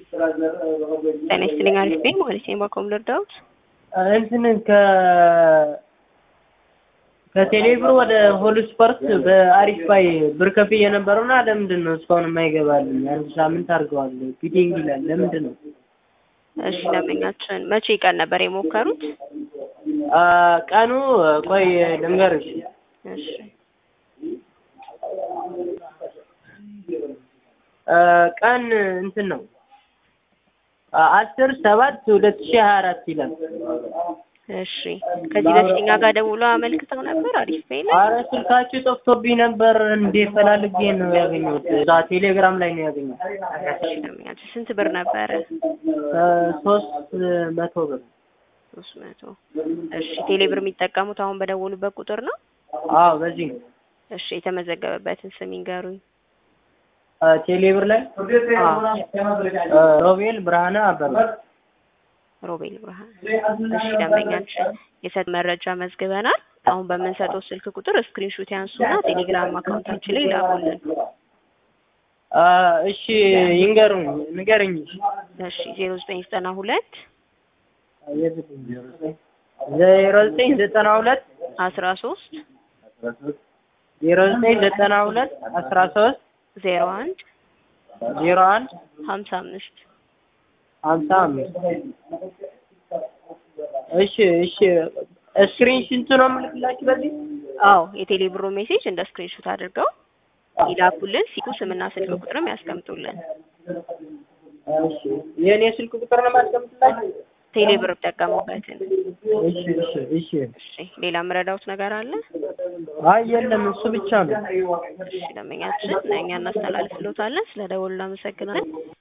ጤና ይስጥልኝ አሪፍ ነኝ ማለት ነው። ባኮም ልርዳዎት? እንትን ከ ከቴሌብር ወደ ሆል ስፖርት በአሪፍ ባይ ብር ከፍዬ የነበረውና ለምንድን ነው እስካሁን የማይገባልኝ? አንድ ሳምንት አድርገዋል። ፊቲንግ ይላል። ለምንድን ነው? እሺ ደንበኛችን መቼ ቀን ነበር የሞከሩት? አ ቀኑ ቆይ ልንገርሽ። እሺ አ ቀን እንትን ነው አስር ሰባት ሁለት ሺህ ሀያ አራት ይላል። እሺ ከዚህ በፊት እኛ ጋር ደውሎ አመልክተው ነበር አሪፍ ፔይ ላይ? አረ ስልካችሁ ጠፍቶብኝ ነበር። እንዴ ፈላልጌ ነው ያገኘሁት። እዛ ቴሌግራም ላይ ነው ያገኘሁት። እሺ ደንበኛችን ስንት ብር ነበረ? አ ሶስት መቶ ብር። ሶስት መቶ እሺ ቴሌብር የሚጠቀሙት አሁን በደወሉበት ቁጥር ነው? አዎ በዚህ ነው። እሺ የተመዘገበበትን ስም ይንገሩኝ። አ ቴሌብር ላይ አ ሮቤል ብርሃነ አበበ ሮቤል ብርሃን። እሺ ደንበኛችን የሰጥ መረጃ መዝግበናል። አሁን በምንሰጠው ስልክ ቁጥር ስክሪንሾት ያንሱና ቴሌግራም አካውንታችን ላይ ላኩልን። አ እሺ ይንገሩኝ ንገርኝ። እሺ ዜሮ ዘጠኝ ዘጠና ሁለት ዜሮ ዘጠኝ ዘጠና ሁለት አስራ ሶስት ዜሮ ዘጠኝ ዘጠና ሁለት አስራ ሶስት ዜሮ አንድ ዜሮ አንድ ሀምሳ አምስት ሀምሳ አምስት እሺ እሺ ስክሪን ሽንቱ ነው የምልክላችሁ በዚህ አዎ የቴሌ ብሮ ሜሴጅ እንደ ስክሪንሾት አድርገው ይላኩልን። ሲኩ ስምና ስልክ ቁጥርም ያስቀምጡልን። እሺ የእኔ ስልክ ቁጥር ነው የማስቀምጥላችሁ ቴሌ ብር ጠቀሙበትን። እሺ እሺ እሺ እሺ ሌላ የምረዳውት ነገር አለ? አይ የለም እሱ ብቻ ነው እሺ ደንበኛችን እኛ እናስተላልፍሎታለን። ስለ ደወሉ እናመሰግናለን።